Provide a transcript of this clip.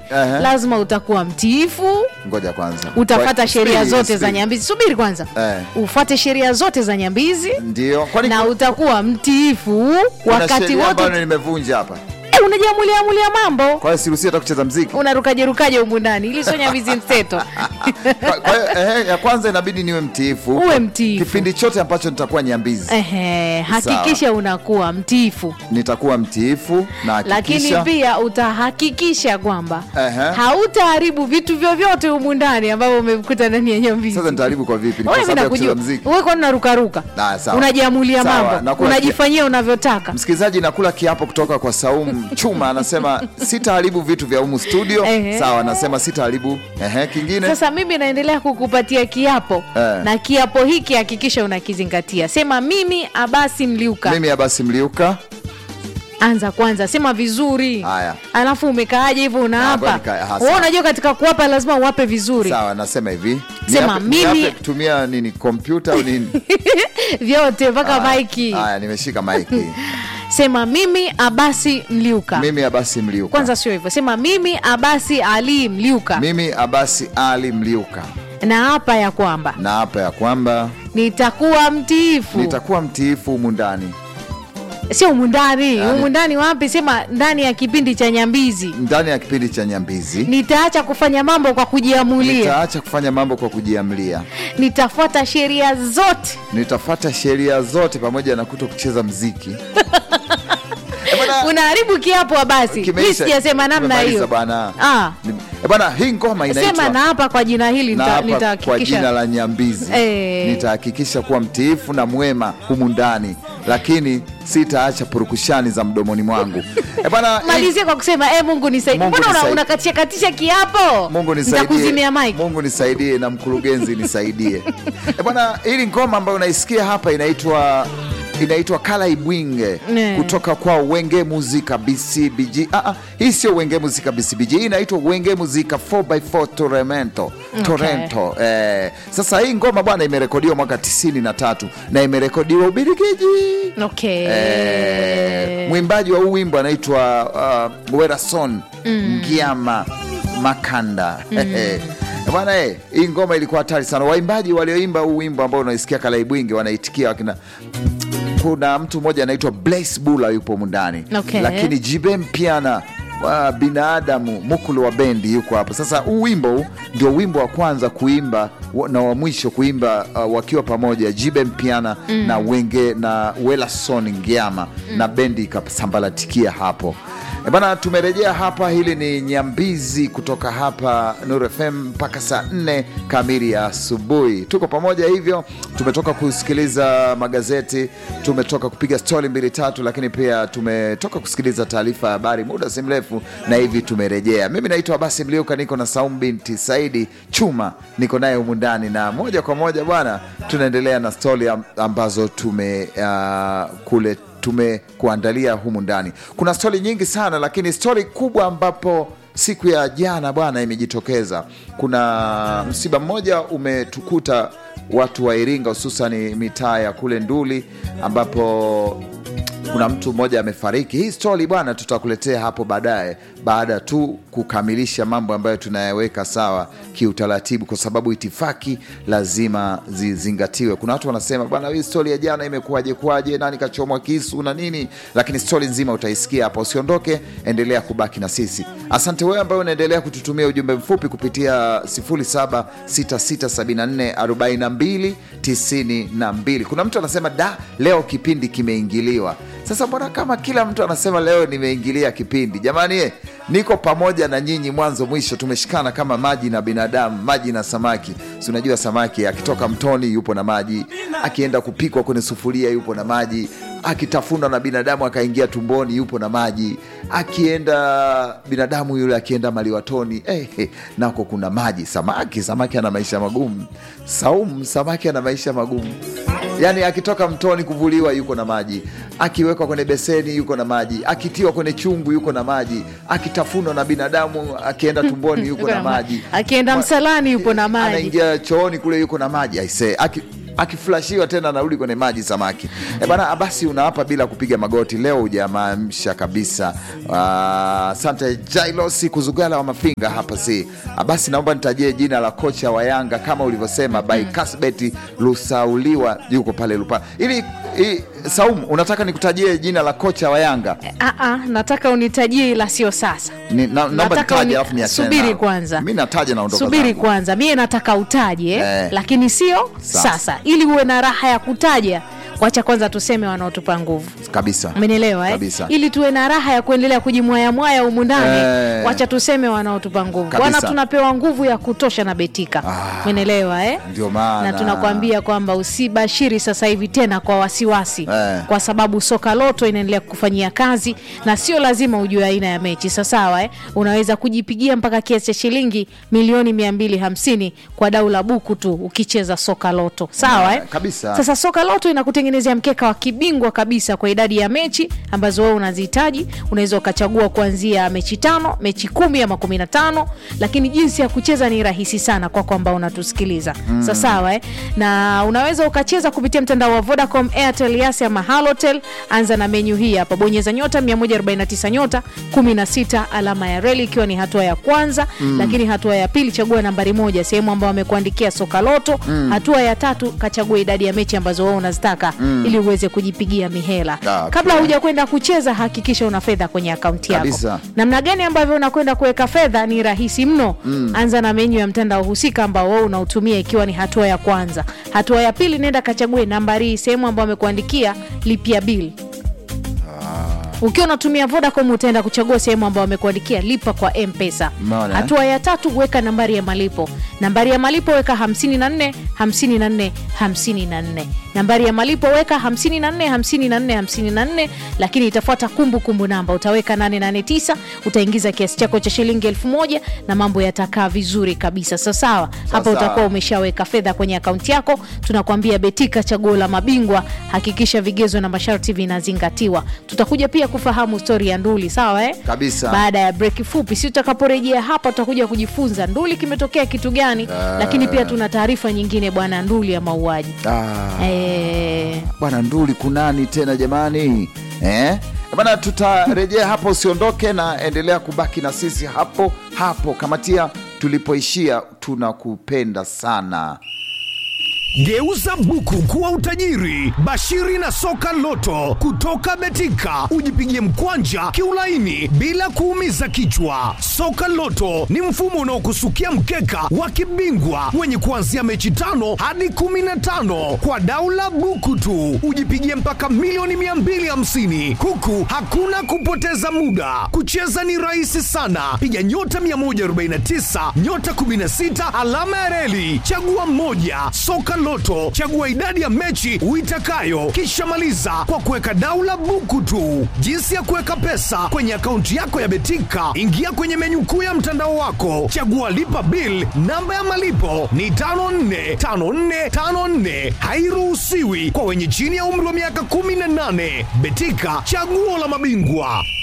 Ehe. lazima utakuwa mtiifu ngoja kwanza utafata Kwa- sheria subiri, zote za subiri. nyambizi subiri kwanza Eh. ufate sheria zote za nyambizi ndio kwani na kuna- utakuwa mtiifu kuna wakati sheria ambayo wote nimevunja hapa Eh, unajiamuliamulia mambo kwa hiyo siruhusi hata kucheza mziki unarukajerukaje humu ndani ili sio nyambizi mseto Kwa- kwa hiyo ehe, ya kwanza inabidi niwe mtiifu Uwe mtiifu. kipindi chote ambacho nitakuwa nyambizi Ehe, hakikisha unakuwa mtiifu nitakuwa mtiifu na lakini hakikisha pia utahakikisha kwamba Ehe. hautaharibu vitu vyovyote humu ndani ambavyo umevikuta ndani ya nyambizi sasa nitaharibu kwa vipi Ni Wewe kwa mimi sababu ya kucheza nakujua. mziki Wewe kwani unarukaruka Ah, sawa. unajiamulia Sawa, mambo nakula unajifanyia unavyotaka msikilizaji nakula kiapo kutoka kwa saumu chuma anasema sitaharibu vitu vya humu studio Ehe. sawa anasema sitaharibu ehe kingine sasa mimi naendelea kukupatia kiapo Eh. na kiapo hiki hakikisha unakizingatia sema mimi abasi mliuka mimi abasi mliuka anza kwanza sema vizuri Haya. alafu umekaaje hivyo Ah, unaapa ngoja nikae. Ah, wewe sawa. unajua katika kuapa lazima uwape vizuri sawa nasema hivi Sema, Niape- mimi- niape kutumia nini kompyuta au nini vyote mpaka Haya, maiki haya nimeshika maiki sema mimi abasi mliuka mimi abasi mliuka kwanza sio hivyo sema mimi abasi ali mliuka mimi abasi ali mliuka na hapa ya kwamba na hapa ya kwamba nitakuwa mtiifu nitakuwa mtiifu humu ndani sio umundani Yaani- umundani wapi sema ndani ya kipindi cha nyambizi ndani ya kipindi cha nyambizi nitaacha kufanya mambo kwa kujiamulia nitaacha kufanya mambo kwa kujiamlia nitafuata sheria zote nitafata sheria zote pamoja na kuto kucheza mziki Eh, bwana, unaharibu kiapo basi mi kimeisha. sijasema namna Tumemaliza hiyo bwana. Ah. Ni- eh, bwana hii ngoma sema inaitwa na hapa kwa jina hili na nita- hapa kwa jina nitahakikisha la nyambizi Eh. nitahakikisha kuwa mtiifu na mwema humu ndani lakini sitaacha purukushani za mdomoni mwangu Eh, bwana hii- malizie kwa kusema e mungu nisaidie Mungu mbona una- nisaidie. unakatisha katisha kiapo Mungu nisaidie, nitakuzimia mike Mungu nisaidie na mkurugenzi nisaidie. Eh, bwana, hili ngoma ambayo unaisikia hapa inaitwa inaitwa Kala Ibwinge Ne. kutoka kwa Wenge Muzika BCBG. Ah, ah, hii sio Wenge Muzika BCBG, hii inaitwa Wenge Muzika 4x4 Torrento. Torrento. Eh, sasa hii ngoma bwana imerekodiwa mwaka 93 na imerekodiwa Ubelgiji. okay Eh, mwimbaji wa huu wimbo anaitwa uh, Werason Ngiama Makanda Eh, bwana eh, hii ngoma ilikuwa hatari sana. Waimbaji walioimba huu wimbo ambao unaisikia Kalaibwingi wanaitikia wakina kuna mtu mmoja anaitwa Blaise Bula yupo humu ndani Okay. lakini Jibe Mpiana wa binadamu Mukulu wa bendi yuko hapo. Sasa huu wimbo huu ndio wimbo wa kwanza kuimba wa- na wa mwisho kuimba uh, wakiwa pamoja Jibe Mpiana na Wenge na Welason Ngiama na bendi ikasambalatikia hapo. E bana, tumerejea hapa. Hili ni Nyambizi kutoka hapa Nuru FM mpaka saa nne kamili ya asubuhi. Tuko pamoja hivyo, tumetoka kusikiliza magazeti, tumetoka kupiga stori mbili tatu, lakini pia tumetoka kusikiliza taarifa ya habari muda si mrefu, na hivi tumerejea. Mimi naitwa Abasi Mliuka, niko na Saum binti Saidi Chuma, niko naye humu ndani, na moja kwa moja bwana, tunaendelea na stori am- ambazo tume uh, kule tumekuandalia humu ndani. Kuna stori nyingi sana, lakini stori kubwa ambapo siku ya jana bwana imejitokeza. Kuna msiba mmoja umetukuta watu wa Iringa, hususan mitaa ya kule Nduli ambapo kuna mtu mmoja amefariki. Hii stori bwana, tutakuletea hapo baadaye, baada tu kukamilisha mambo ambayo tunayaweka sawa kiutaratibu, kwa sababu itifaki lazima zizingatiwe. Kuna watu wanasema bwana, hii stori ya jana imekuwaje kwaje, nani kachomwa kisu na nini, lakini stori nzima utaisikia hapa. Usiondoke, endelea kubaki na sisi. Asante wewe ambaye unaendelea kututumia ujumbe mfupi kupitia 0766744292. Kuna mtu anasema da, leo kipindi kimeingiliwa. Sasa mbona kama kila mtu anasema leo nimeingilia kipindi? Jamani eh, niko pamoja na nyinyi mwanzo mwisho, tumeshikana kama maji na binadamu, maji na samaki. Si unajua samaki akitoka mtoni yupo na maji, akienda kupikwa kwenye sufuria yupo na maji, akitafunwa na binadamu akaingia tumboni yupo na maji, akienda binadamu yule akienda maliwatoni eh, eh, nako kuna maji. Samaki, samaki ana maisha magumu. Saumu, samaki ana maisha magumu yaani akitoka mtoni kuvuliwa yuko na maji, akiwekwa kwenye beseni yuko na maji, akitiwa kwenye chungu yuko na maji, akitafunwa na binadamu akienda tumboni yuko na maji, akienda Wa- msalani yupo na maji anaingia chooni kule yuko na maji aisee, aki akiflashiwa tena anarudi kwenye maji samaki. E bana, basi unawapa bila kupiga magoti. Leo hujamamsha kabisa. Ah, Asante Jailosi Kuzugala wa Mafinga hapa si. Ah, Basi naomba nitajie jina la kocha wa Yanga kama ulivyosema by Kasbeti Lusauliwa yuko pale Lupa. Ili i, Saumu, unataka nikutajie jina la kocha wa Yanga? Aa, nataka unitajie ila sio sasa. Ni, na, naomba Nataka nitaje uni- alafu niachane subiri nao. kwanza. Mimi nataja naondoka Subiri zangu. kwanza, mie nataka utaje Eh. lakini sio Sasa. sasa. ili uwe na raha ya kutaja. Wacha kwanza tuseme wanaotupa nguvu Kabisa. umenielewa eh? Kabisa. ili tuwe na raha ya kuendelea kujimwayamwaya humu ndani Eh. wacha tuseme wanaotupa nguvu Kabisa. bwana tunapewa nguvu ya kutosha na betika Ah. umenielewa eh? Ndio maana. na tunakwambia kwamba usibashiri sasa hivi tena kwa wasiwasi Eh. kwa sababu soka loto inaendelea kufanyia kazi na sio lazima ujue aina ya mechi sasawa eh? unaweza kujipigia mpaka kiasi cha shilingi milioni 250 kwa dau la buku tu ukicheza soka loto sawa eh? Eh, kabisa. sasa soka loto inakutengenezea mkeka wa kibingwa kabisa kwa idadi ya mechi ambazo wewe unazihitaji unaweza ukachagua kuanzia mechi tano mechi kumi ama kumi na tano lakini jinsi ya kucheza ni rahisi sana kwako ambao unatusikiliza mm. sasawa eh? na unaweza ukacheza kupitia mtandao wa vodacom airtel yasi ama halotel anza na menyu hii hapa bonyeza nyota 149 nyota 16 alama ya reli ikiwa ni hatua ya kwanza mm. lakini hatua ya pili chagua nambari moja sehemu ambao wamekuandikia soka loto mm. hatua ya tatu kachagua idadi ya mechi ambazo wewe unazitaka mm. ili uweze kujipigia mihela Ah, okay. kabla huja kwenda kucheza hakikisha una fedha kwenye akaunti yako Kabisa. namna gani ambavyo unakwenda kuweka fedha ni rahisi mno mm. anza na menyu ya mtandao husika ambao wewe unautumia ikiwa ni hatua ya kwanza hatua ya pili nenda kachague nambari hii sehemu ambayo amekuandikia lipia bili ukiwa unatumia vodacom utaenda kuchagua sehemu ambayo wamekuandikia lipa kwa mpesa Umeona, eh? hatua ya tatu weka nambari ya malipo nambari ya malipo weka 54 54 54 nambari ya malipo weka 54 54 54 lakini itafuata kumbukumbu namba utaweka 889 utaingiza kiasi chako cha shilingi elfu moja na mambo yatakaa vizuri kabisa sasawa hapa Sawa. utakuwa umeshaweka fedha kwenye akaunti yako tunakwambia betika chaguo la mabingwa hakikisha vigezo na masharti vinazingatiwa tutakuja pia kufahamu stori ya nduli sawa eh? Kabisa. baada ya breki fupi si tutakaporejea hapa tutakuja kujifunza nduli kimetokea kitu gani lakini pia tuna taarifa nyingine bwana nduli ya mauaji Ah. eh, bwana nduli kunani tena jamani eh? bana tutarejea hapo usiondoke na endelea kubaki na sisi hapo hapo kamatia tulipoishia tunakupenda sana Geuza buku kuwa utajiri. Bashiri na soka loto kutoka Betika, ujipigie mkwanja kiulaini bila kuumiza kichwa. Soka loto ni mfumo unaokusukia mkeka wa kibingwa wenye kuanzia mechi tano hadi kumi na tano kwa daula buku tu, ujipigie mpaka milioni 250 huku hakuna kupoteza muda. Kucheza ni rahisi sana, piga nyota 149 nyota 16 alama ya reli, chagua mmoja. Soka Loto, chagua idadi ya mechi uitakayo, kisha maliza kwa kuweka daula buku tu. Jinsi ya kuweka pesa kwenye akaunti yako ya Betika, ingia kwenye menyu kuu ya mtandao wako, chagua lipa bill. Namba ya malipo ni 545454, hairuhusiwi kwa wenye chini ya umri wa miaka 18. Betika, chaguo la mabingwa.